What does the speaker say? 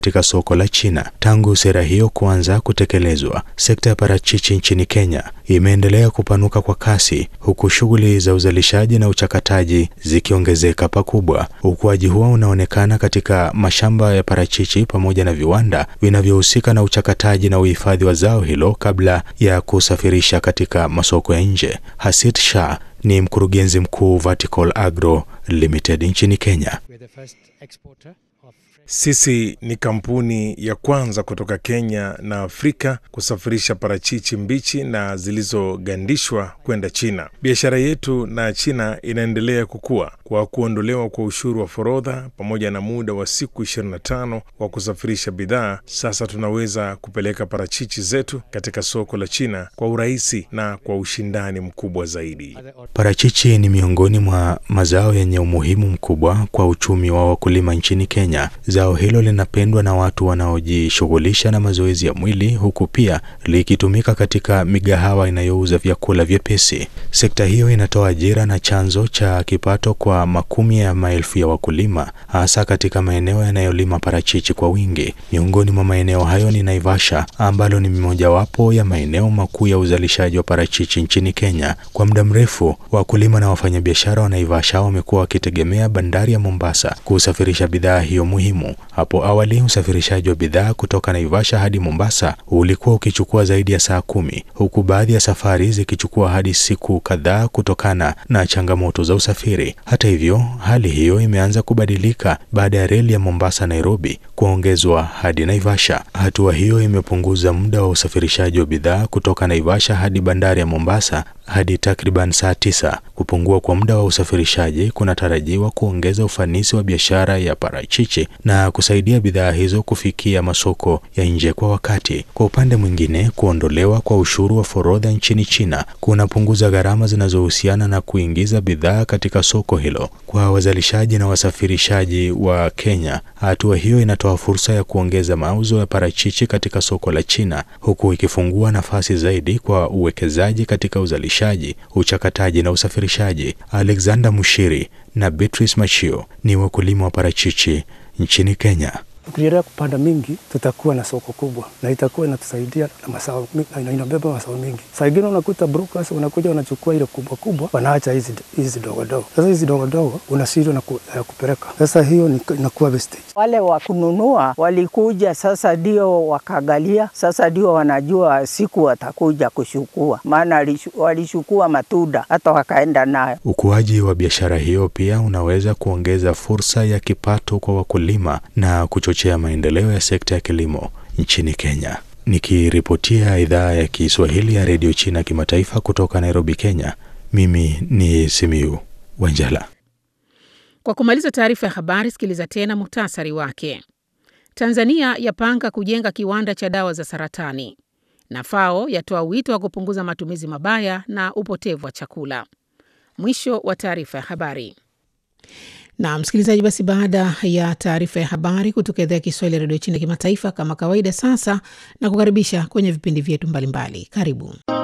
katika soko la China. Tangu sera hiyo kuanza kutekelezwa, sekta ya parachichi nchini Kenya imeendelea kupanuka kwa kasi, huku shughuli za uzalishaji na uchakataji zikiongezeka pakubwa. Ukuaji huo unaonekana katika mashamba ya parachichi pamoja na viwanda vinavyohusika na uchakataji na uhifadhi wa zao hilo kabla ya kusafirisha katika masoko ya nje. Hasit Shah ni mkurugenzi mkuu Vertical Agro Limited nchini Kenya. Sisi ni kampuni ya kwanza kutoka Kenya na Afrika kusafirisha parachichi mbichi na zilizogandishwa kwenda China. Biashara yetu na China inaendelea kukua kwa kuondolewa kwa ushuru wa forodha pamoja na muda wa siku 25 wa kusafirisha bidhaa. Sasa tunaweza kupeleka parachichi zetu katika soko la China kwa urahisi na kwa ushindani mkubwa zaidi. Parachichi ni miongoni mwa mazao yenye umuhimu mkubwa kwa uchumi wa wakulima nchini Kenya. Zao hilo linapendwa na watu wanaojishughulisha na mazoezi ya mwili huku pia likitumika katika migahawa inayouza vyakula vyepesi. Sekta hiyo inatoa ajira na chanzo cha kipato kwa makumi ya maelfu ya wakulima, hasa katika maeneo yanayolima parachichi kwa wingi. Miongoni mwa maeneo hayo ni Naivasha, ambalo ni mojawapo ya maeneo makuu ya uzalishaji wa parachichi nchini Kenya. Kwa muda mrefu, wakulima na wafanyabiashara wa Naivasha wamekuwa wakitegemea bandari ya Mombasa kusafirisha bidhaa hiyo muhimu. Hapo awali usafirishaji wa bidhaa kutoka Naivasha hadi Mombasa ulikuwa ukichukua zaidi ya saa kumi, huku baadhi ya safari zikichukua hadi siku kadhaa kutokana na changamoto za usafiri. Hata hivyo, hali hiyo imeanza kubadilika baada ya reli ya Mombasa Nairobi kuongezwa hadi Naivasha. Hatua hiyo imepunguza muda wa usafirishaji wa bidhaa kutoka Naivasha hadi bandari ya Mombasa hadi takriban saa tisa. Kupungua kwa muda wa usafirishaji kunatarajiwa kuongeza ufanisi wa biashara ya parachichi na kusaidia bidhaa hizo kufikia masoko ya nje kwa wakati. Kwa upande mwingine, kuondolewa kwa ushuru wa forodha nchini China kunapunguza gharama zinazohusiana na kuingiza bidhaa katika soko hilo. Kwa wazalishaji na wasafirishaji wa Kenya, hatua hiyo inatoa fursa ya kuongeza mauzo ya parachichi katika soko la China, huku ikifungua nafasi zaidi kwa uwekezaji katika uzalishaji, uchakataji na usafirishaji. Alexander Mushiri na Beatrice Machio ni wakulima wa parachichi nchini Kenya. Tukiendelea kupanda mingi, tutakuwa na soko kubwa na itakuwa inatusaidia na masao, na inabeba masao mingi. Saa ingine unakuta brokers wanakuja wanachukua ile kubwa kubwa, wanaacha hizi hizi dogo dogo. Sasa hizi dogo dogo unashindwa na ku, ya kupeleka. Sasa hiyo inakuwa wastage. Wale wa kununua walikuja, sasa ndio wakagalia, sasa ndio wanajua siku watakuja kushukua, maana walishukua matunda hata wakaenda nayo. Ukuaji wa biashara hiyo pia unaweza kuongeza fursa ya kipato kwa wakulima na kuchochea maendeleo ya sekta ya kilimo nchini Kenya. Nikiripotia idhaa ya Kiswahili ya redio China kimataifa kutoka Nairobi, Kenya, mimi ni Simiu Wanjala. Kwa kumaliza taarifa ya habari, sikiliza tena muhtasari wake. Tanzania yapanga kujenga kiwanda cha dawa za saratani, na FAO yatoa wito wa kupunguza matumizi mabaya na upotevu wa chakula. Mwisho wa taarifa ya habari. Na msikilizaji, basi baada ya taarifa ya habari kutoka idhaa ya Kiswahili ya redio China kimataifa, kama kawaida, sasa na kukaribisha kwenye vipindi vyetu mbalimbali. Karibu.